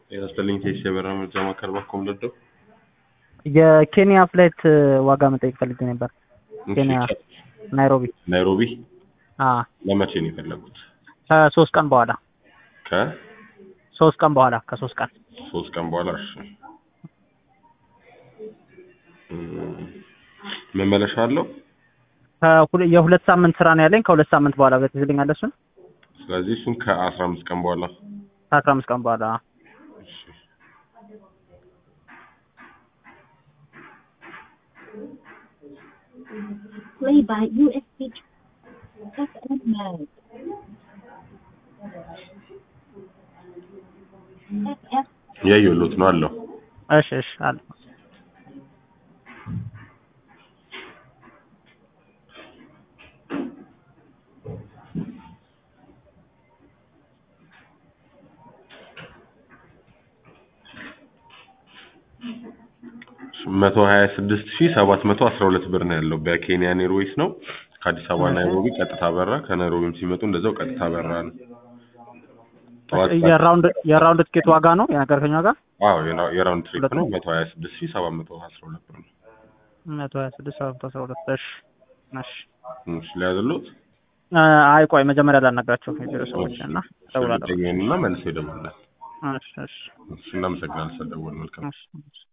የመሰለኝ ቴስ የበረራ መርጃ ማዕከል ባኮም ለደው የኬንያ ፍላይት ዋጋ መጠየቅ ፈልጌ ነበር። ኬንያ ናይሮቢ። ናይሮቢ አ ለመቼ ነው የፈለጉት? ከሶስት ቀን በኋላ ከሶስት ሶስት ቀን በኋላ ከሶስት ቀን ቀን በኋላ እሺ። እም፣ መመለሻ አለው። ከሁለ- የሁለት ሳምንት ስራ ነው ያለኝ። ከሁለት ሳምንት በኋላ በትዝልኛል እሱን ስለዚህ እሱን ከአስራ አምስት ቀን በኋላ ከአስራ አምስት ቀን በኋላ እሺ። Play by USB FM mode. FF ያየሁት ነው አለው። እሺ እሺ አለ መቶ ሀያ ስድስት ሺህ ሰባት መቶ አስራ ሁለት ብር ነው ያለው በኬንያ ኤርዌይስ ነው። ከአዲስ አበባ ናይሮቢ ቀጥታ በራ፣ ከናይሮቢም ሲመጡ እንደዛው ቀጥታ በራ ነው። ጠዋት የራውንድ የራውንድ ትኬት ዋጋ ነው የነገርከኝ ዋጋ አዎ የራ- የራውንድ ትሪፕ ነው መቶ ሀያ ስድስት ሺህ ሰባት መቶ አስራ ሁለት ብር ነው። መቶ ሀያ ስድስት ሰባት መቶ አስራ ሁለት እሺ እሺ እሺ ሊያዝሉት አ- አይ ቆይ መጀመሪያ ላናግራቸው የቢሮ ሰዎች እና እደውላለሁ። እና መልሶ ይደውላል። እሺ እሺ እሺ እናመሰግናለን ስለደወል መልካም እሺ እሺ